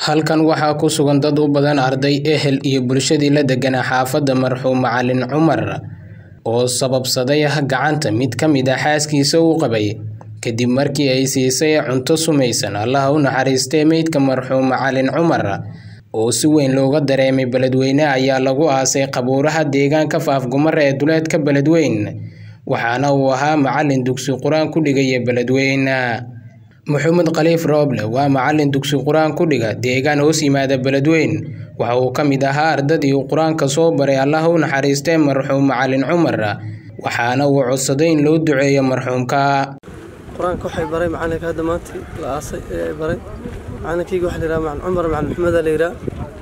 Halkan waxaa ku sugan dad u badan arday, ehel iyo bulshadii la deganaa xaafadda marxuum Macalin Cumar oo sababsaday gacanta mid ka mid ah xaaskiisa uu qabay kadib markii ay siisay cunto sumaysan Allaha u naxariistee meydka marxuum Macalin Cumar oo si weyn looga dareemay Beledweyne ayaa lagu aasay qabuuraha deegaanka Faafgumar ee duleedka Beledweyne waxaana uu ahaa macalin dugsi quraan ku dhigaya Beledweyne Maxamed Khaliif Rooble waa macalin dugsi quraan ku dhiga deegaan hoos yimaada Beledweyne waxa uu ka mid ahaa ardadii uu quraanka soo baray Allaha u naxariistee marxuum Macalin Cumar waxaana uu codsaday in loo duceeyo marxuumka quraanka waxay baray macalinka hadda maanta la aasay ee baray macalinkayga waxa la yiraahdaa macalin Cumar macalin Maxamed la yiraahdaa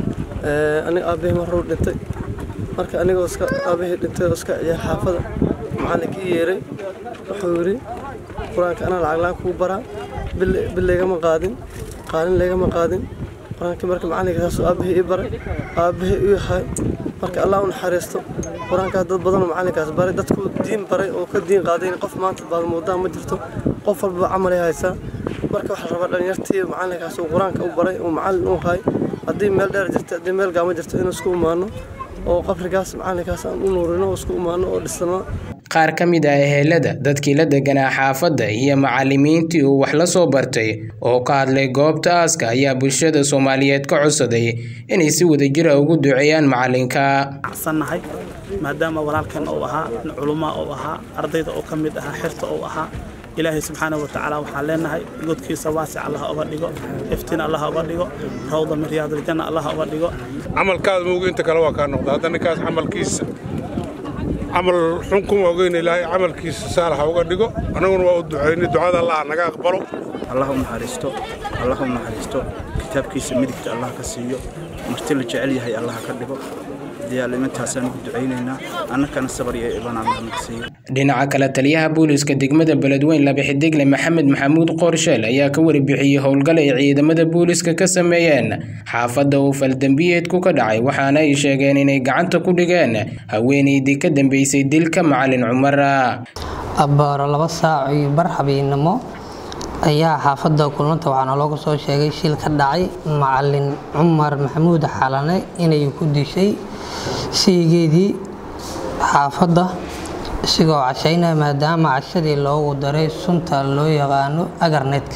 ee aniga aabbahay maruu dhintay marka anigoo iska aabbahay dhintay oo iska ciyaar xaafada macalinkii yeeray wuxuu yiri quraanka ana lacag la'aan kuu baraa bil leegama qaadin qaalin leegama qaadin quraanka marka macalinka saas aabbahay ii baray aabbahay uu yahay marka Allah u naxariisto quraanka dad badan oo macalinkaas baray dadku diin baray oo ka diin qaaday qof maanta baad moodaa ma jirto qof walba camal ay haysaa marka waxa la rabaa dhalinyartii macalinkaas uu quraanka u baray oo macalin u yahay haddii meel dheer jirto haddii meel gaama jirto inuu isku imaano oo qabrigaas macalinkaas aan u nuurino oo isku imaano oo dhisano qaar ka mid ah ehelada dadkii la deganaa xaafadda iyo macallimiintii uu wax la soo bartay oo ka hadlay goobta aaska ayaa bulshada Soomaaliyeed ka codsaday inay si wadajir ah ugu duceeyaan macalinka sannahay maadaama walaalkan uu ahaa culumma uu ahaa ardayda oo ka mid ahaa xirta uu ahaa ilaahay subxaanahu watacaala waxaan leenahay godkiisa waasic allah uga dhigo iftiin allah uga dhigo rawda min riyaadil janna allah uga dhigo camalkaada muuga inta kale waa kaa noqda hadda ninkaas camalkiisa camal xun kuma ogeyn ilaahay camalkiisa saalaxa uga dhigo annaguna waa u ducaynay ducada allah naga aqbalo allah u naxariisto allah u naxariisto kitaabkiisa midigta allah ka siiyo marti la jecel yahay allah ka dhigo diyaalimintaasaan ugu ducaynaynaa annakana sabar iyo iban allah naga siiyo dhinaca kale taliyaha booliska degmada beledweyne laba xidigle maxamed maxamuud qoorsheel ayaa ka warbixiyey howlgal ay ciidamada booliska ka sameeyeen xaafadda uu faldambiyeedku ka dhacay waxaana ay sheegeen inay gacanta ku dhigeen haweeneydii ka dambeysay dilka macalin cumar abbaaro laba saac iyo bar habeennimo ayaa xaafadda kulanta waxaana looga soo sheegay shil ka dhacay macalin cumar maxamuud xalane inay ku dishay siigeedii xaafadda isigoo cashaynaya maadaama cashadii loogu daray sunta loo yaqaano agarnetka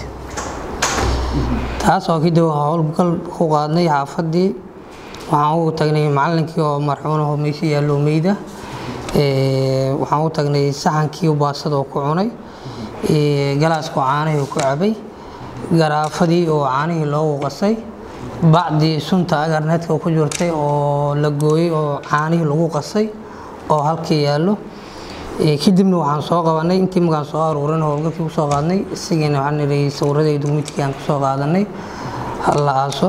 taas oo kadib howlgal ku qaadnay xaafaddii waxaan ugu tagnay macalinkii oo marxuunaho meesha yaallo meyda waxaan u tagnay saxankii baasada oo ku cunay galaaskoo caanihii ku cabay garaafadii oo caanihii loogu qasay bacdii sunta agarnetka ku jirtay oo la gooyey oo caanihii lagu qasay oo halkii yaallo kadibna waxaan soo qabanay intii markaan soo aruurin howlgalkii kusoo qaadnay isagiina waxaan nidhi sawiradaydu midkii aan kusoo qaadanay la aaso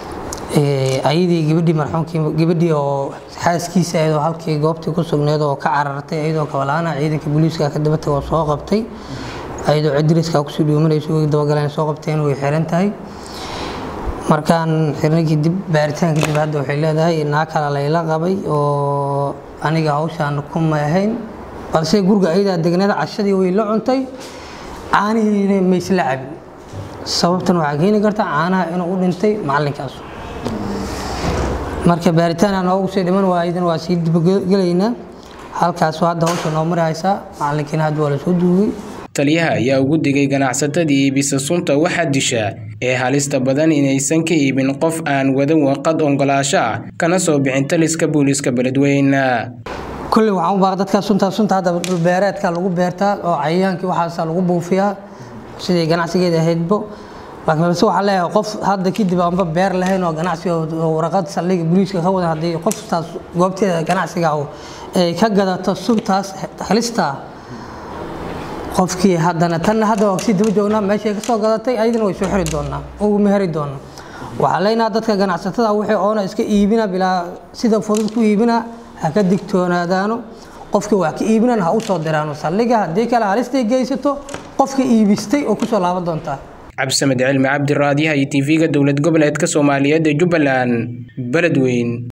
ayadii gabadhii marxuumkii gabadhii oo xaaskiisa ayadoo halkii goobtii ku sugneed oo ka carartay ayadoo kabalaana ciidanka booliiska ka daba tagay oo soo qabtay ayadoo cidriska kusii dhuumanayso way dabagaleen soo qabteen way xiran tahay markaan xirnay kadib baaritaan kadib hadda waxay leedahay naa kale layla qabay oo aniga hawshaan kuma ahayn balse guriga ayadaa degneed cashadii way la cuntay caanihiina maysla cabin sababtan waxaa keeni karta caanaha inuu u dhintay macalinkaas marka baaritaan aan noogu sii dhiman waayadan waa sii dibagelaynaa halkaas hadda hawsha noo mari haysaa macalinkiina hadda waa lasoo duugay taliyaha ayaa ugu digay ganacsatadii iibisa sunta waxaa disha ee halista badan inaysan ka iibin qof aan wadan warqad oggolaasho ah kana soo bixin taliska booliiska beledweyne kulley waxaan u baaq dadka sunta sunta hadda dhulbeereedka lagu beertaa oo cayayaankii waxaasa lagu buufiyaa sidii ganacsigeeda ahaydbo laakiin balse waxaa leeyahay qof hadda kadib aanba beer lahayn oo ganacsiga warqad saldhiga booliiska ka wada haddii qoftaas goobteeda ganacsiga ay ka gadato suntaas halista qofkii haddana tanna hadda waa kasii daba joognaa meeshay ka soo gadatay ayadana way soo xiri doonaa ugu meheri doonaa waxaa leenaha dadka ganacsatada wixii oona iska iibina bilaa sida fudud ku iibina ha ka digtoonaadaano qofkii wax ka iibinana ha u soo diraano saldhiga haddii kale halistay geysato qofka iibistay oo kusoo laaban doontaa cabdisamed cilmi cabdiraadiyaha iyo tv-ga dowlad goboleedka soomaaliyeed ee jubbaland beledweyne